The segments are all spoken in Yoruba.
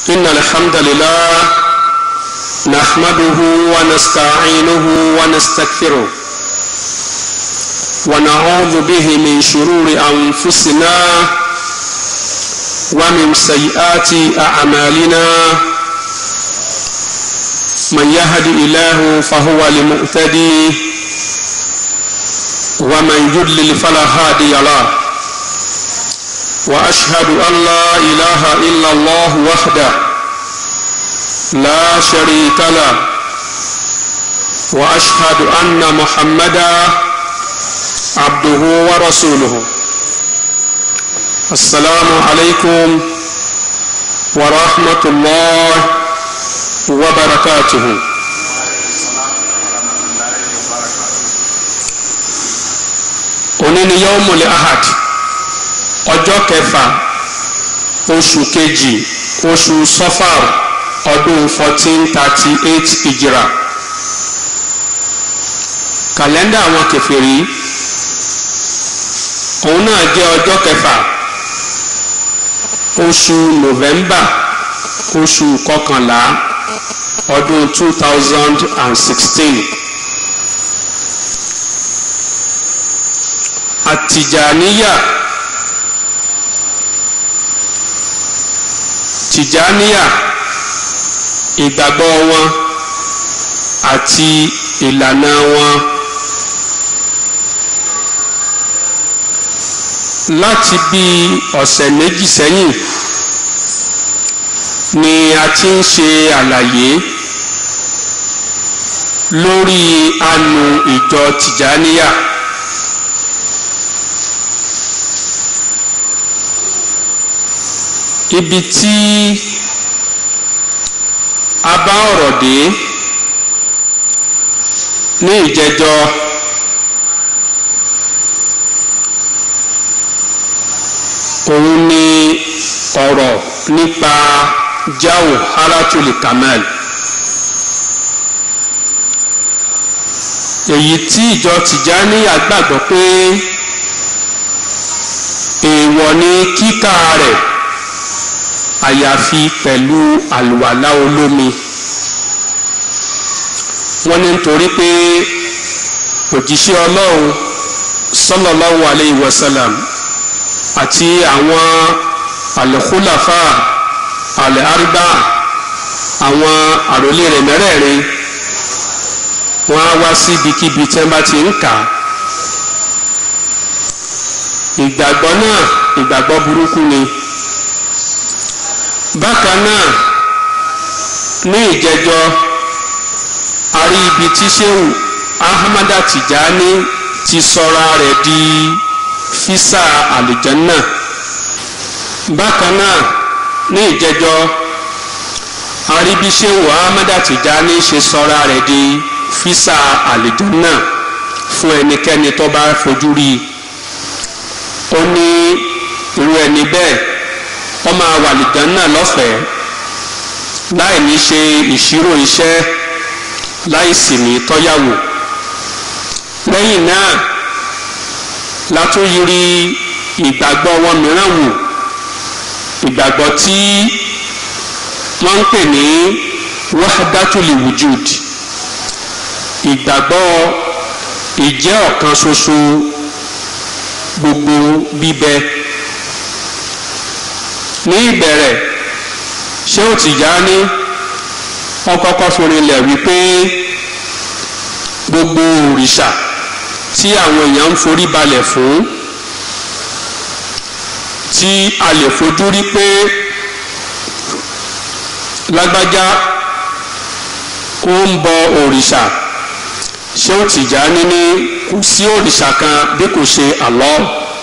إن الحمد لله نحمده ونستعينه ونستغفره ونعوذ به من شرور أنفسنا ومن سيئات أعمالنا من يهد إله فهو المؤتدي ومن يضلل فلا هادي له وأشهد أن لا إله إلا الله وحده لا شريك له وأشهد أن محمدا عبده ورسوله السلام عليكم ورحمة الله وبركاته òní ni yawmul ahad ọjọ́ kẹfà oṣù kejì oṣù sọfàr ọdún fourteen thirty eight ìjìrà kàlẹ́ndà àwọn kèfèrí òun náà jẹ́ ọjọ́ kẹfà oṣù november oṣù kọkànlá ọdún two thousand and sixteen. àtìjàníyà tìjàníyà ìgbàgbọ́ wọn àti ìlànà wọn láti bí ọ̀sẹ̀ méjì sẹ́yìn ni a ti ń ṣe àlàyé lórí anu ìjọ tìjàníyà. ibi tí a bá ọ̀rọ̀ dé ní ìjẹjọ òun ni ọ̀rọ̀ nípa jáwò haratul kamal èyí tí ìjọ Tìjàníyà gbàgbọ́ pé èèwọ̀ ni kíkà rẹ̀ àyàfi pẹ̀lú àlùwàlá olómi wọ́n ní nítorí pé òjíṣẹ́ ọlọ́run sallallahu alayhi wa sallam àti àwọn al-khulafa al-arba àwọn àròlé rẹ̀ mẹ́rẹ̀ẹ̀rin wọ́n á wá sí ibikíbi tí wọ́n bá ti ń kà á ìgbàgbọ́ náà ìgbàgbọ́ burúkú ni bákan náà ní ìjẹjọ a rí ibi tí Ṣéhù Ahmada Tijani ti sọra rẹ̀ di físà àlùjànnà bákan náà ní ìjẹjọ a rí bí Ṣéhù Ahmada Tijani ṣe sọra rẹ̀ di físà àlùjànnà fún ẹnikẹ́ni tó bá fojú rí i ó ní irú ẹni bẹ́ẹ̀ wọ́n máa wà lìgán náà lọ́fẹ̀ẹ́ láì ní ṣe ìṣirò iṣẹ́ láì sì ní tọ́yàwó lẹ́yìn náà látúnyiri ìgbàgbọ́ wọn mìíràn wò ìgbàgbọ́ tí wọ́n ń pè ní wahdatul wujud ìgbàgbọ́ ìjẹ́ ọ̀kan ṣoṣo gbogbo bíbẹ ní ìbẹ̀rẹ̀ ṣé ó Tìjàní wọ́n kọ́kọ́ forinlẹ̀ wípé gbogbo òrìṣà tí àwọn èèyàn ń forí balẹ̀ fún tí a lè fojú rí pé lágbájá ó ń bọ òrìṣà ṣé ó Tìjàní ní kò sí òrìṣà kan bí kò ṣe Allah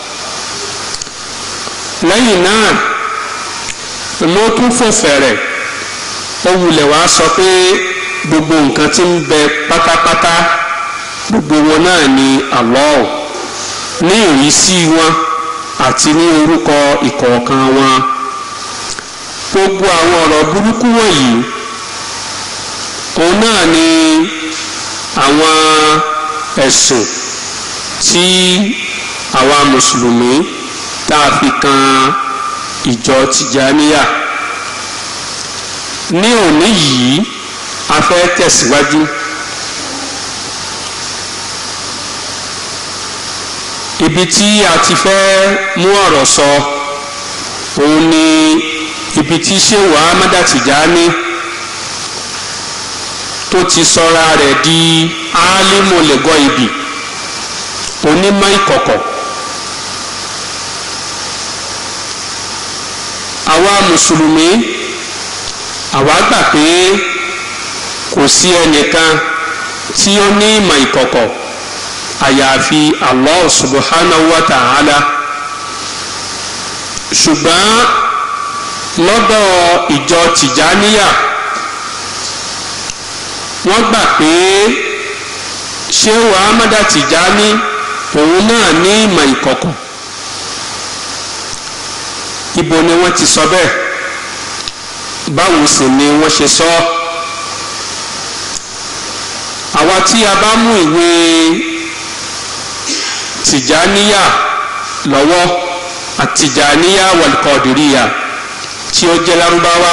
lẹ́yìn náà ló tún fò fẹ̀rẹ̀ ó wulẹ̀ wá sọ pé gbogbo nǹkan tí ń bẹ pátápátá gbogbo wọn náà ni Allah ní ìrísí wọn àti ní orúkọ ìkọ̀ọ̀kan wọn gbogbo àwọn ọ̀rọ̀ burúkú wọ̀nyí òun náà ni àwọn ẹ̀sùn tí àwa mùsùlùmí tá a fi kan ìjọ tìjàníyà ní òní yìí a fẹ́ tẹ̀síwájú. ibi tí a ti fẹ́ mú ọ̀rọ̀ sọ òun ni ibi tí Shehu Ahmada Tijani tó ti sọra rẹ̀ di alimolego ibi onímọ̀ ìkọ̀kọ̀ àwa mùsùlùmí àwa gbà pé kò sí ẹnìkan tí ó ní ìmọ̀ ìkọ̀kọ̀ àyàfi Allah subhanahu wa ta'ala ṣùgbọ́n lọ́dọ̀ ìjọ tìjáníyà wọ́n gbà pé Shehu Ahmada Tijani òun náà ní ìmọ̀ ìkọ̀kọ̀ ibo ni wọ́n ti sọ bẹ́ẹ̀ báwo sì ni wọ́n ṣe sọ àwa tí a bá mú ìwé tìjáníyà lọ́wọ́ àtìjáníyà wàlùkọ́dìríyà tí ó jẹ́ lárúbáwá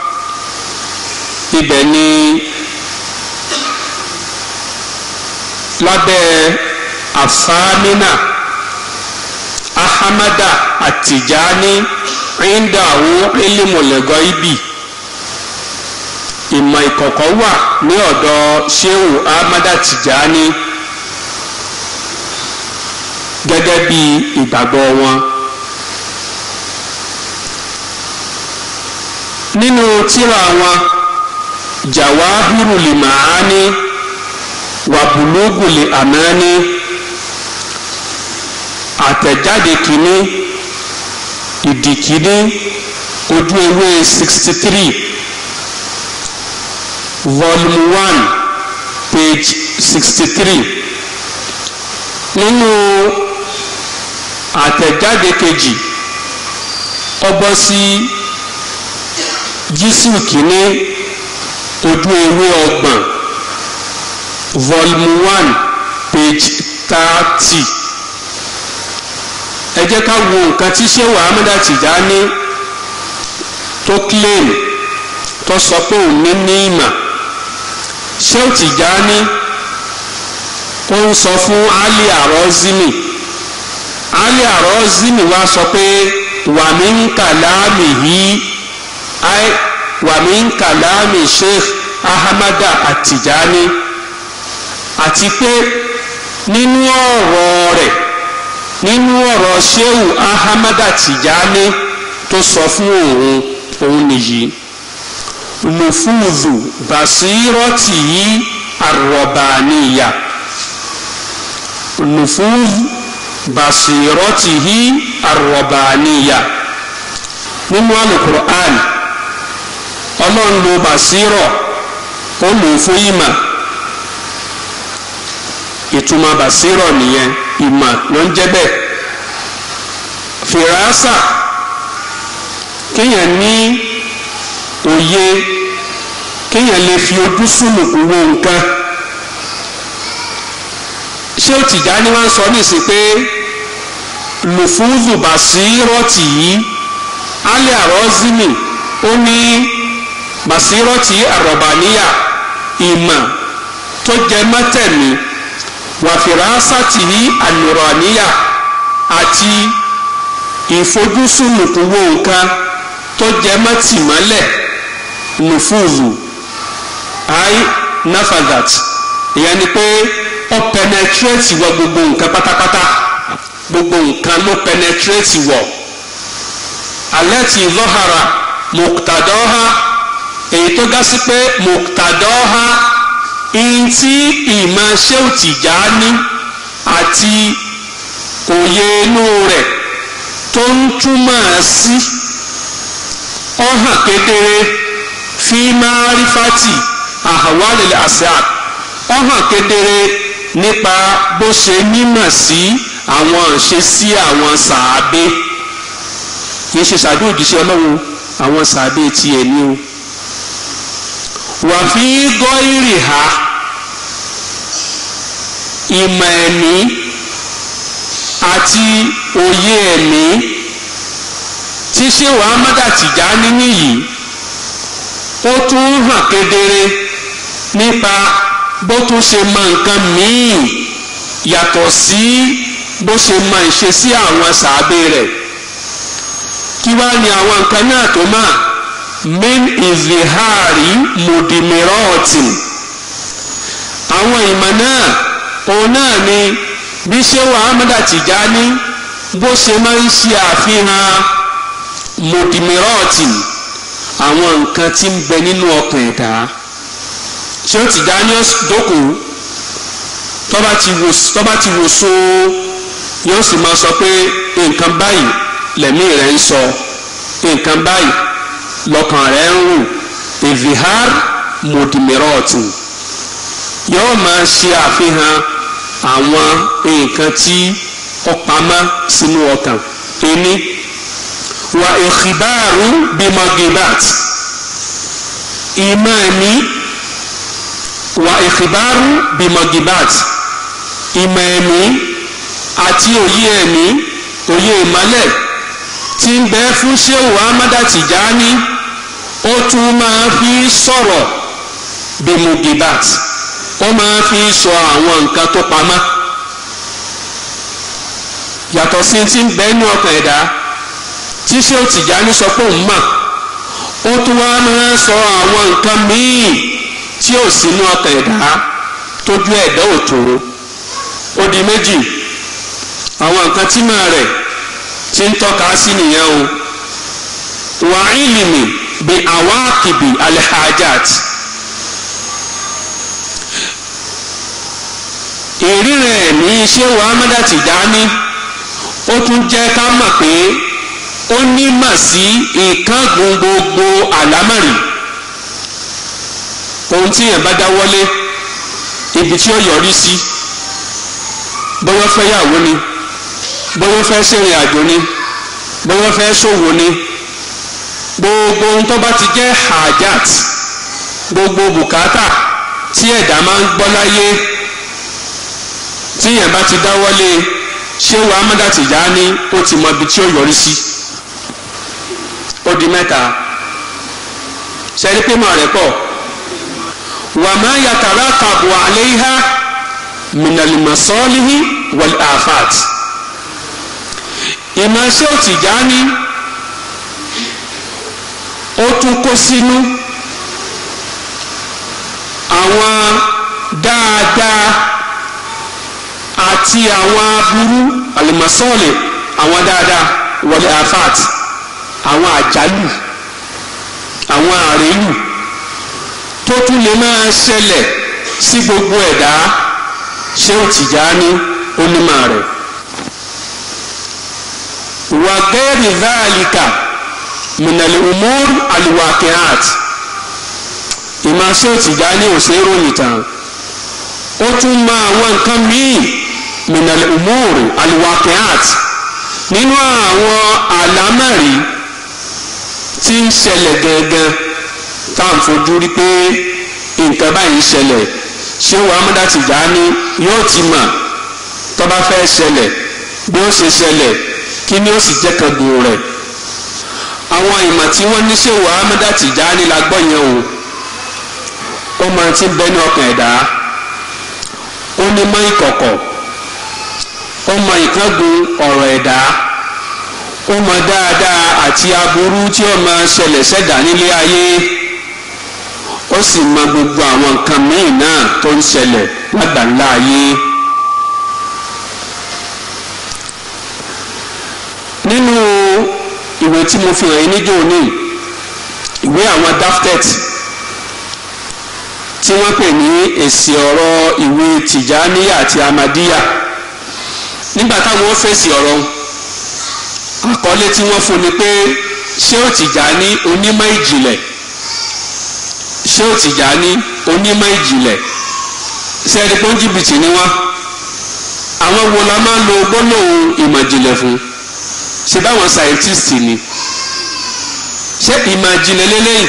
ibẹ̀ ni lábẹ́ àfáàmínà ahamada àtìjáni ríndàwó ilimọ̀lẹ́gọ́ ibi ìmọ̀ ìkọ̀kọ̀ wà ní ọ̀dọ̀ Shehu Ahmada Tijani gẹ́gẹ́ bí ìgbàgbọ́ wọn. nínú tírà wọn Jawahirul Maani wa Bulugul Amani àtẹ̀jáde kìíní ìdí kìíní ojú ewé sixty three volume one page sixty three nínú àtẹ̀jáde kejì ó bọ́ sí jísù kìíní ojú ewé ọgbọ̀n volume one page thirty ẹ jẹ́ ká wo nǹkan tí Shehu Ahmada Tijani tó claim tó sọ pé òun ní ní ìmọ̀ Shehu Tijani ó ń sọ fún Ali Arozimi Ali Arozimi wá sọ pé wàmí ń kàlámì yìí wàmí ń kàlámì Sheikh Ahmada Atijani àti pé nínú ọ̀rọ̀ rẹ̀ nínú ọ̀rọ̀ Shehu Ahmada Tijani tó sọ fún òun òun nìyí lùfúùzù bàṣírọ́tì yìí àrọ̀bàníyà lùfúùzù bàṣírọ́tì yìí àrọ̀bàníyà nínú alukur'an ọlọ́run lo bàṣírọ̀ ó lò fún ìmọ̀ ìtumọ̀ bàṣírọ̀ nìyẹn ìmọ̀ ló ń jẹ́ bẹ́ẹ̀ fìràásà kéèyàn ní òye kéèyàn lè fi ojú sùnùkùn wo nǹkan ṣé ó Tìjání wá ń sọ nísìnyí pé lùfúùzù bàṣírọ̀tì yìí alẹ́ àrọ́zìmì ó ní bàṣírọ̀tì àrọ̀bàníyà ìmọ̀ tó jẹ mọ́tẹ̀mí wàfìrásàtì ànùràníyà àti ìfojúsùnùkùn wo nǹkan tó jẹ mọ́ tìmọ́lẹ̀ nùfúùzù ai nafadat ìyẹn ni pé ó penetrate wọ gbogbo nǹkan pátápátá gbogbo nǹkan ló penetrate wọ alẹ́ ti lọ́hara mùtàdọ́ha èyí tó gá sí pé mùtàdọ́ha ìntí ìmọ̀ Shehu Tijani àti òye inú rẹ̀ tó ń túmọ̀ sí ó hàn kedere fi márífàtì àhàwálẹ̀ àṣàd ó hàn kedere nípa bó ṣe nímọ̀ sí àwọn ìṣesí àwọn sàábé kì í ṣe sàbí òjíṣẹ́ ọlọ́run àwọn sàábé tiẹ̀ ní o wàfí gọ́ìrì ha ìmọ̀ ẹ̀mí àti òye ẹ̀mí. tí Shehu Ahmada Tijani nìyí ó tún hàn kedere nípa bó tún ṣe mọ nǹkan míì yàtọ̀ sí bó ṣe mọ ìṣesí àwọn sàábé rẹ̀ kí wá ní àwọn nǹkan náà tó mà min izihari mudimirọ́ọ̀tì àwọn ìmọ̀ náà òun náà ni bí ṣéwà ahmed Tijani bó ṣe máa ń ṣe àfihàn mudimirọ́ọ̀tì àwọn nǹkan tí ń bẹ nínú ọkàn ẹ̀dá ṣé ó Tijani dókòó tọ́ba ti wò tọ́ba ti wò so yóò sì máa sọ pé nǹkan báyìí lẹ́mí rẹ̀ ń sọ nǹkan báyìí lọ́kàn rẹ̀ ń rù ìvihar mùdìmírọ́ọ̀tì yóò máa ṣe àfihàn àwọn nǹkan tí ó pamọ́ sínú ọkàn ẹni wà ìkìbáàrú bímọgìbàt ìmọ̀ ẹ̀mí wà ìkìbáàrú bímọgìbàt ìmọ̀ ẹ̀mí àti òye ẹ̀mí òye ìmọ̀lẹ̀ tí ń bẹ fún Ṣéhù Ahmada Tijani ó tún máa fi sọ̀rọ̀ bimugibat ó máa fi sọ àwọn nǹkan tó pamọ́ yàtọ̀ sí ti ń bẹ ní ọkàn ẹ̀dá tí Ṣéhù Tijani sọ pé òun mọ̀ ó tún wá máa sọ àwọn nǹkan míì tí ò sínú ọkàn ẹ̀dá tójú ẹ̀dá òtòrò ó di méjì àwọn nǹkan tí máa rẹ̀ tí ń tọ́ka sí nìyẹn o wà ìlìmì bí àwákìbì alhajat ìrírẹ̀ ní iṣẹ́ wa Ahmada Tijani ó tún jẹ́ ká mọ̀ pé ó nímọ̀ sí ìkángun gbogbo àlámọ̀rì ohun tí yẹn bá dáwọ́lé ibi tí ó yọrí sí bóyá fẹ́ yàwó ni bóyá fẹ́ ṣèrìn àjò ni bóyá fẹ́ ṣòwò ni gbogbo ohun tó bá ti jẹ́ hajat gbogbo bùkátà tí ẹ̀dá máa ń gbọ́ láyé tí yẹn bá ti dáwọ́lé Ṣéhù Ahmada Tijani ó ti mọ ibi tí ó yọrí sí ó di mẹ́ta ṣẹ́rí pé màá rẹ̀ pọ̀ wà má yàtàrà kàbù àléhà mìnàlìmọ̀sọ́lìhì wal afat ìmọ̀ Ṣéhù Tijani ó tún kó sínú àwọn dáadáa àti àwọn aburú alimasọ́ọ̀lì àwọn dáadáa wal afat àwọn àjálù àwọn àrélù tó tún lè máa ṣẹlẹ̀ sí gbogbo ẹ̀dá Ṣéhù Tìjání onímọ̀ rẹ̀ wà gẹ́rì záàlìkà minal umur alwaqi'at ìmọ̀ Ṣéhù Tìjání ò ṣe é ròyìn tán ó tún mọ àwọn nǹkan míì minal umur alwaqi'at nínú àwọn àlámọ̀rí tí ń ṣẹlẹ̀ gangan tá à ń fojú rí pé nǹkan báyìí ń ṣẹlẹ̀ Ṣéhù Ahmada Tijani yóò ti mọ̀ tó bá fẹ́ ṣẹlẹ̀ bí ó ṣe ṣẹlẹ̀ kí ni ó sì jẹ́ kan gbòò rẹ̀ àwọn ìmọ̀ tí wọ́n ní Ṣéhù Ahmada Tijani la gbọ́ yẹn o ó máa ti bẹ́ ní ọkàn ẹ̀dá ó ní mọ́ ìkọ̀kọ̀ ó mọ ìkángun ọ̀rọ̀ ẹ̀dá ó mọ dáadáa àti aburú tí ó máa ṣẹlẹ̀ ṣẹ̀dá nílé ayé ó sì mọ gbogbo àwọn nǹkan míì náà tó ń ṣẹlẹ̀ lágbàńlá ayé. nínú ìwé tí mo fi hàn yín níjó ní ìwé àwọn daftet tí wọ́n pè ní èsì ọ̀rọ̀ ìwé tìjàníyà àti amadíyà nígbà táwọn fèsì ọ̀rọ̀ àkọlé tí wọ́n fún ni pé Ṣéhù Tìjání onímọ̀ ìjìnlẹ̀ Ṣéhù Tìjání onímọ̀ ìjìnlẹ̀ sẹ́ẹ̀dì pọ́n jìbìtì ni wọ́n àwọn wo la máa ń lo gbólóhùn ìmọ̀ ìjìnlẹ̀ fún ṣe báwọn scientist ni ṣé ìmọ̀ ìjìnlẹ̀ lélẹ́yìn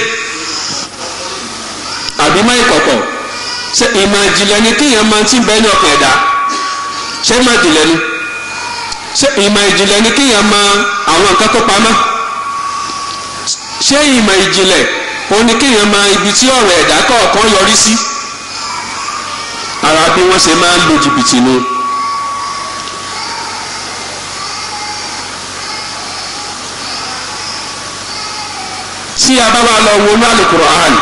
àbí má ìkọ̀kọ̀ ṣé ìmọ̀ ìjìnlẹ̀ ni kéèyàn máa ti bẹ́ẹ̀ ní ọkàn ẹ̀dá ṣé ìmọ̀ ìjìnlẹ̀ ni ṣé ìmọ̀ ìjìnlẹ̀ ni kéèyàn mọ àwọn nǹkan tó pamọ́ ṣé ìmọ̀ ìjìnlẹ̀ ó ní kéèyàn máa ibi tí ọ̀rọ̀ ẹ̀dá kọ̀ọ̀kan yọrí sí ara bí wọ́n ṣe máa ń lo jìbìtì nu. tí a bá wá lọ wọnú Al-Qur'an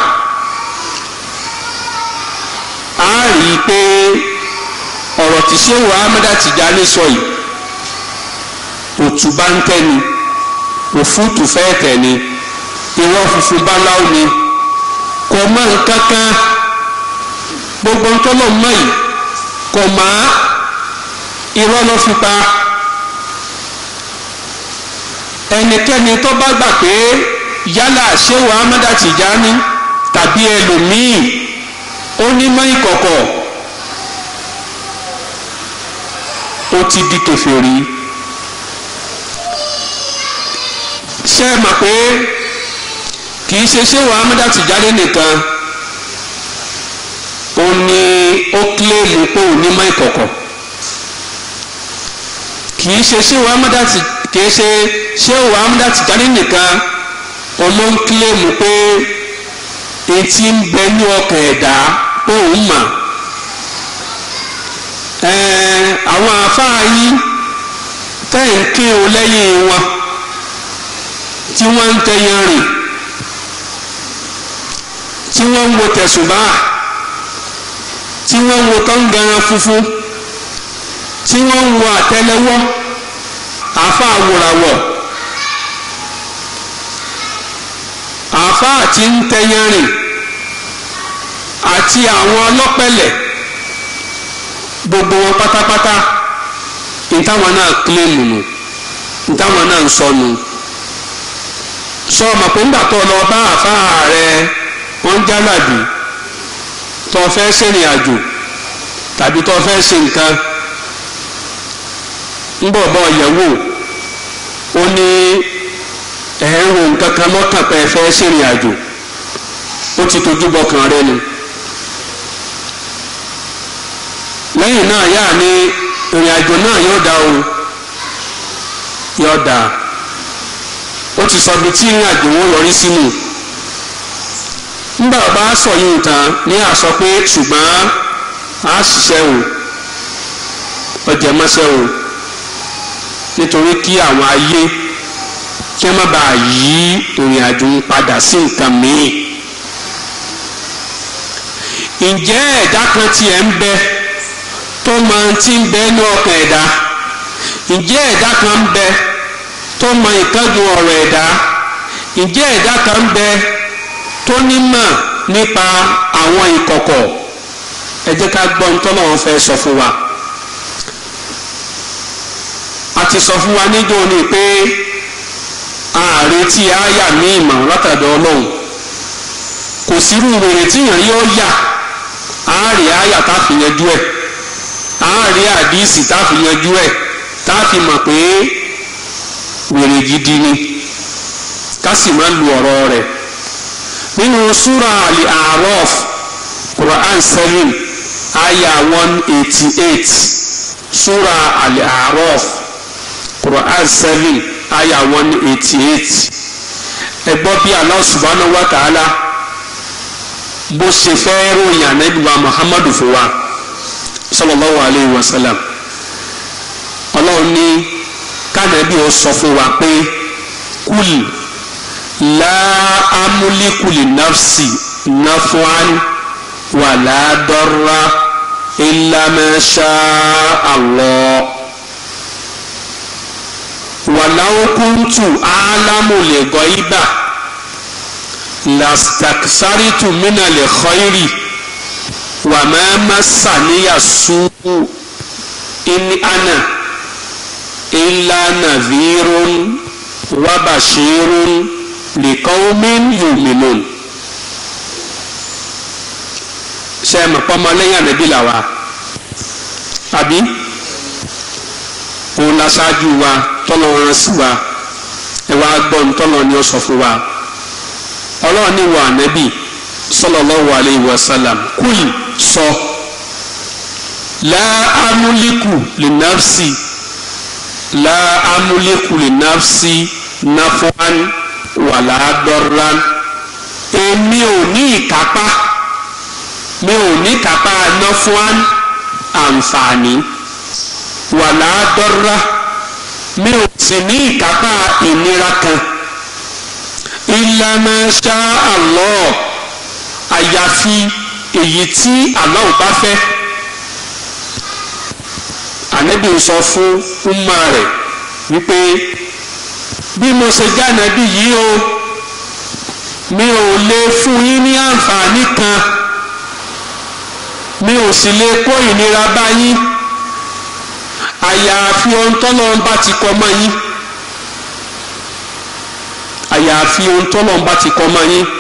a rí i pé ọ̀rọ̀ tí Ṣéhù Ahmada Tijani sọ yìí òtún bá ń tẹ́ ni òfútù fẹ́ tẹ̀ ni irọ́ funfun báláwo ni kò mọ nǹkan kan gbogbo ntọ́lọ̀ mọ́ yìí kò má irọ́ ló fi pa ẹnikẹ́ni tó bá gbà pé yálà Ṣéhù Ahmada Tijani tàbí ẹlòmíì ó ní mọ́ ìkọ̀kọ̀ ó ti di kèfèrí ṣé ẹ mọ̀ pé kì í ṣe Ṣéhù Ahmada Tijani nìkan ó ní ó kílèmù pé ò ní mọ́ ìkọ̀kọ̀ kì í ṣe Ṣéhù Ahmada kì í ṣe Ṣéhù Ahmada Tijani nìkan ọmọ ń kílèmù pé etí ń bẹ ní ọkàn ẹ̀dá pé òun mà àwọn àáfàá yìí tẹ́yìn kí o lẹ́yìn wọn tí wọ́n ń tẹyàn rìn tí wọ́n ń wo tẹ̀sùbá tí wọ́n ń wo kọ́ńgàrán funfun tí wọ́n ń wo àtẹ́lẹwọ́ àáfàá wòràwọ̀. àáfàá tí ń tẹyán rìn àti àwọn ọlọ́pẹ̀lẹ̀ gbogbo wọn pátápátá ìtàwọn náà kílèmù nù ìtàwọn náà ń sọnù sọ ma pé ńgbà tó lọ bá àáfàá rẹ wọn ń jálàbí tó fẹ́ sẹ́rìn àjò tàbí tó fẹ́ ṣe nǹkan ń bọ̀ bọ̀ yẹ̀wò ó ní ẹ̀rù nǹkan kan lọ́kàn pé ẹ fẹ́ ṣèrìn àjò ó ti tójú bọkàn rẹ nu lẹ́yìn náà yá ni ìrìn àjò náà yóò dá o yóò dá ó ti sọ bí tí ìrìn àjò wọn yọrí sínú nígbà bá sọ yìí tán ní àsọ pé ṣùgbọ́n a ṣiṣẹ́ o ọjà mọ́ṣẹ́ o nítorí kí àwọn ayé kí wọ́n má bàa yí ìrìn àjò ń padà sí nǹkan míì. ǹjẹ́ ẹ̀dá kan tiẹ̀ ń bẹ tó mọ tí ń bẹ ní ọkàn ẹ̀dá ǹjẹ́ ẹ̀dá kan ń bẹ tó mọ ìkánjú ọ̀rọ̀ ẹ̀dá ǹjẹ́ ẹ̀dá kan ń bẹ tó nímọ̀ nípa àwọn ìkọ̀kọ̀ ẹ jẹ́ ká gbọ́ nítorí wọn fẹ́ sọ fún wa a ti sọ fún wa níjọ́ ni pé ààrẹ tí a yà ní ìmọ̀ látàdọ̀ ọlọ́run kò sírú wèrè tí yàn yóò yà ààrẹ àyà tá a fi yanjú ẹ̀ ààrẹ àdìsí tá a fi yanjú ẹ̀ tá a fi mọ̀ pé wèrè gidi ni ká sì máa lu ọ̀rọ̀ rẹ̀ nínú súra àlè àrọ́f Quran seven àyà one eighty eight súra àlè àrọ́f Quran seven aya one eighty eight ẹ gbọ́ bí Allah subhanahu wa ta'ala bó ṣe fẹ́ ròyìn ànábìwá Muhammadu fún wa sallallahu alayhi wa sallam ọlọ́run ní kánàbí ó sọ fún wa pé kúlì la amúlíkù li nafsi nafuan wala darra illa ma sha Allah wàláwó kúntù álámùlẹ̀ gọ́íbà lastaksaritu minale khoiri wà máa ma sàníyà sùúrù inni ana illa nadhirun wa bashirun liqaumin yu'minun. ṣe é mọ̀ pọ́nmọ́ lẹ́yìn ànábì làwà àbí òun la ṣáájú wa tọ́lọ̀ rán sí wa ẹ wá gbọ́ ní tọ́lọ̀ ni ó sọ fún wa ọlọ́run ní wa ànábì sallallahu alayhi wa sallam kúlì sọ la amúlíkù li nafsi la amúlíkù li nafsi nafuan wàlá dọ́ran èmi ò ní ìkápá mi ò ní ìkápá ná fún àǹfààní wàlá dọ́rọ́rá mi ò sì ní ìkápá ìnira kan ìlànà ṣá Allah àyàfi èyí tí Allah bá fẹ́ ànábì sọ fún umma rẹ̀ wípé bí mo ṣe jáde yìí o mi ò lè fún yín ní àǹfààní kan mi ò sì lè kó ìnira bá yín àyàfi ohun tọ́lọ́run bá ti kọ́ mọ́ yín àyàfi ohun tọ́lọ́run bá ti kọ́ mọ́ yín